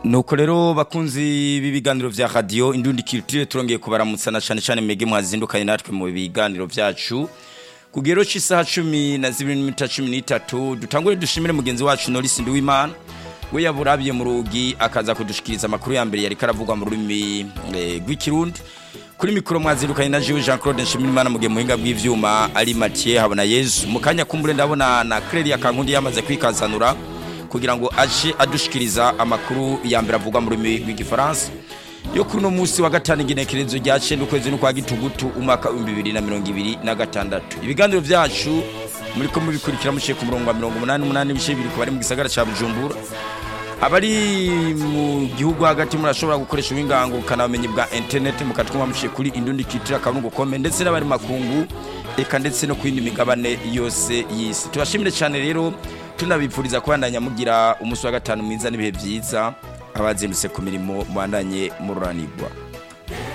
nuko rero bakunzi b'ibiganiro vya radio indundi culture turongeye kubaramutsa na cane cane mege mwazindukanye natwe mu biganiro vyacu kugero c'isaha cumi na zibiri n'iminota cumi n'itatu dutangure dushimire mugenzi wacu Norris Nduwimana we yaburabiye mu rugi akaza kudushikiriza amakuru ya mbere yariko aravugwa mu rurimi eh, rw'ikirundi kuri mikoro mwazindukanye na Jewe Jean Claude Nshimirimana mugihe muhinga bw'ivyuma ari Mathieu habona Yesu mu kanya kumbure ndabona na Clelia Kankundi yamaze kwikazanura kugira ngo aje adushikiriza amakuru ya mbere avugwa mu rurimi rw'igifaransa yo kuri uno munsi wa gatanu igenekerezo rya cenda ukwezi n'ukwa gitugutu umwaka w'ibihumbi bibiri na mirongo ibiri na gatandatu ibiganiro vyacu muriko mubikurikira muciye ku murongo wa mirongo umunani umunani ibice bibiri ku bari mu gisagara ca bujumbura abari mu gihugu hagati murashobora gukoresha ubuhinganguruka bumenyi bwa internet mukatwumva muciye kuri indundi kitira akaburungu kome ndetse n'abari makungu eka ndetse no ku yindi migabane yose y'isi tubashimire cyane rero tunabipfuriza kubandanya mugira umunsi wa gatanu mwiza n'ibihe byiza abazindutse ku mirimo mubandanye mururanirwa